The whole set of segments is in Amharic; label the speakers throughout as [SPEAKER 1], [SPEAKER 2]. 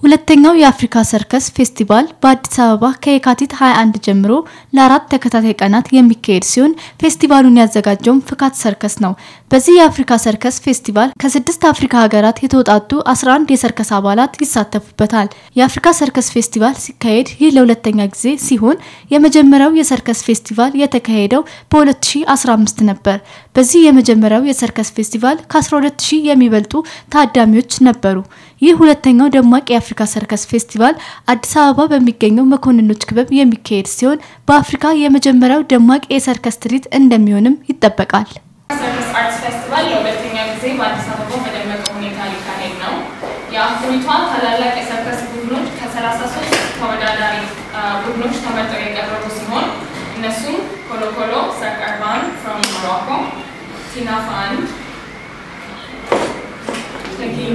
[SPEAKER 1] ሁለተኛው የአፍሪካ ሰርከስ ፌስቲቫል በአዲስ አበባ ከየካቲት 21 ጀምሮ ለአራት ተከታታይ ቀናት የሚካሄድ ሲሆን ፌስቲቫሉን ያዘጋጀውም ፍካት ሰርከስ ነው። በዚህ የአፍሪካ ሰርከስ ፌስቲቫል ከስድስት አፍሪካ ሀገራት የተውጣጡ 11 የሰርከስ አባላት ይሳተፉበታል። የአፍሪካ ሰርከስ ፌስቲቫል ሲካሄድ ይህ ለሁለተኛ ጊዜ ሲሆን የመጀመሪያው የሰርከስ ፌስቲቫል የተካሄደው በ2015 ነበር። በዚህ የመጀመሪያው የሰርከስ ፌስቲቫል ከ12000 የሚበልጡ ታዳሚዎች ነበሩ። ይህ ሁለተኛው ደማቅ የአፍሪካ ሰርከስ ፌስቲቫል አዲስ አበባ በሚገኘው መኮንኖች ክበብ የሚካሄድ ሲሆን በአፍሪካ የመጀመሪያው ደማቅ የሰርከስ ትርኢት እንደሚሆንም ይጠበቃል።
[SPEAKER 2] ሰርከስ አርትስ ፌስቲቫል ለሁለተኛ ጊዜ በአዲስ አበባ በደመቀ ሁኔታ ሊካሄድ ነው። የአፍሪቷ ታላላቅ የሰርከስ ቡድኖች ከ33 ተወዳዳሪ ቡድኖች ተመርጠው የቀረቡ ሲሆን እነሱም ኮሎኮሎ ሰርክ አርባን ፍሮም ሞሮኮ፣ ቲና ፋንድ፣ ተኪሜ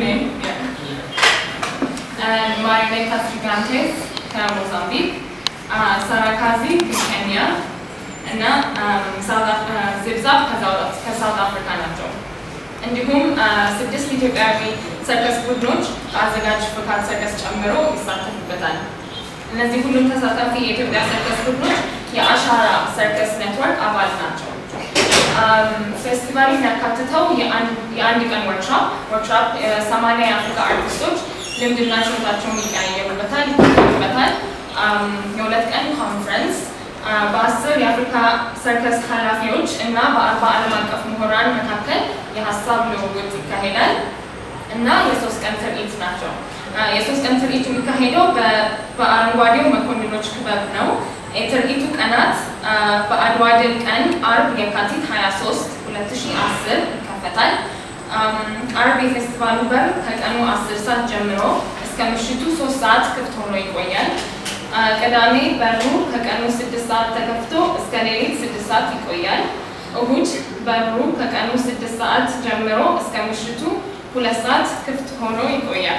[SPEAKER 2] ማሪኔታስ ጊጋንቴስ ከሞዛምቢክ፣ ሳራካዚ ከኬንያ እና ዝብዛብ ከሳውት አፍሪካ ናቸው። እንዲሁም ስድስት ኢትዮጵያዊ ሰርከስ ቡድኖች ከአዘጋጅ ፍካት ሰርከስ ጨምሮ ይሳተፉበታል። እነዚህ ሁሉም ተሳታፊ የኢትዮጵያ ሰርከስ ቡድኖች የአሻራ ሰርከስ ኔትወርክ አባል ናቸው። ፌስቲቫሉ የሚያካትተው የአንድ ቀን ወርክሾፕ ወርክሾፕ ሰማንያ የአፍሪካ አርቲስቶች ልምድና ችሎታቸውን ይቀያየሩበታል ይበታል። የሁለት ቀን ኮንፈረንስ በአስር የአፍሪካ ሰርከስ ኃላፊዎች እና በአርባ ዓለም አቀፍ ምሁራን መካከል የሀሳብ ልውውጥ ይካሄዳል እና የሶስት ቀን ትርኢት ናቸው። የሶስት ቀን ትርኢቱ የሚካሄደው በአረንጓዴው መኮንኖች ክበብ ነው። የትርኢቱ ቀናት በአድዋ ድል ቀን አርብ የካቲት 23 2010 ይከፈታል። አርብ የፌስቲቫሉ በር ከቀኑ 10 ሰዓት ጀምሮ እስከ ምሽቱ 3 ሰዓት ክፍት ሆኖ ይቆያል። ቅዳሜ በሩ ከቀኑ 6 ሰዓት ተከፍቶ እስከ ሌሊት 6 ሰዓት ይቆያል። እሁድ በሩ ከቀኑ 6 ሰዓት ጀምሮ እስከ ምሽቱ 2 ሰዓት ክፍት ሆኖ ይቆያል።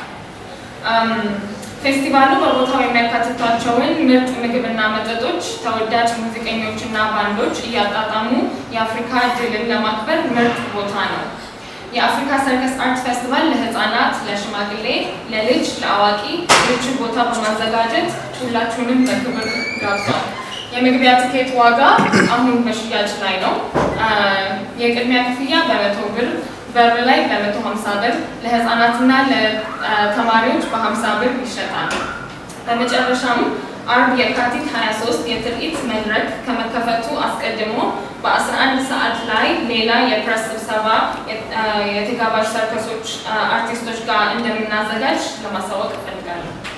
[SPEAKER 2] ፌስቲቫሉ በቦታው የሚያካትቷቸውን ምርጥ ምግብና መጠጦች ተወዳጅ ሙዚቀኞችና ባንዶች እያጣጣሙ የአፍሪካ ድልን ለማክበር ምርጥ ቦታ ነው። የአፍሪካ ሰርከስ አርት ፌስቲቫል ለህፃናት፣ ለሽማግሌ፣ ለልጅ፣ ለአዋቂ ምቹ ቦታ በማዘጋጀት ሁላችሁንም በክብር ጋብዟል። የመግቢያ ትኬት ዋጋ አሁን በሽያጭ ላይ ነው። የቅድሚያ ክፍያ በመቶ ብር በር ላይ በመቶ ሀምሳ ብር ለህፃናትና ለተማሪዎች በሀምሳ ብር ይሸጣል። በመጨረሻም አርብ የካቲት 23 የትርኢት መድረክ ከመከፈቱ አስቀድሞ በ11 ሰዓት ላይ ሌላ የፕሬስ ስብሰባ የተጋባዥ ሰርከሶች አርቲስቶች ጋር እንደምናዘጋጅ ለማሳወቅ እፈልጋለሁ።